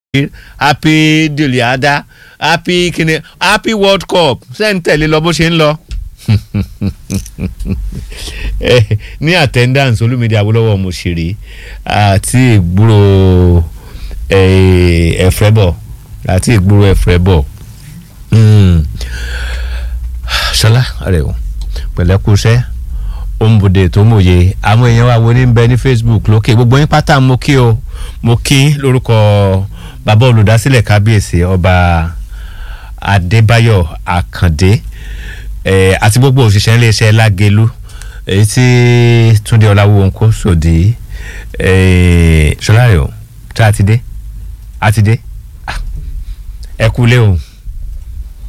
happy diliada happy kini happy world cup ṣé ń tẹ̀lé lọ bó ṣe ń lọ. Eh, ní attendance olúmídìí awólọ́wọ̀ mo ṣeré àti ìgbúrò ẹ̀frẹ́bọ̀ àti ìgbúrò ẹ̀frẹ́bọ̀ ṣọlá rẹ o pẹ̀lẹ́kùṣẹ́ òǹbùdè tó mòye àwọn èèyàn wa wo ní bẹ ní facebook lókè gbogbo yín pátá mo kí o mo kí lórúkọ bàbá olùdásílẹ̀ kábíyèsí ọba adébáyọ̀ àkàndé eh, àti gbogbo òṣìṣẹ́ iléeṣẹ́ lágẹ̀lú èyí tí túndé ọláwó ń kó sòdí ṣọlá rẹ o tí a ti dé a ti dé Ah, ẹ kú lé o.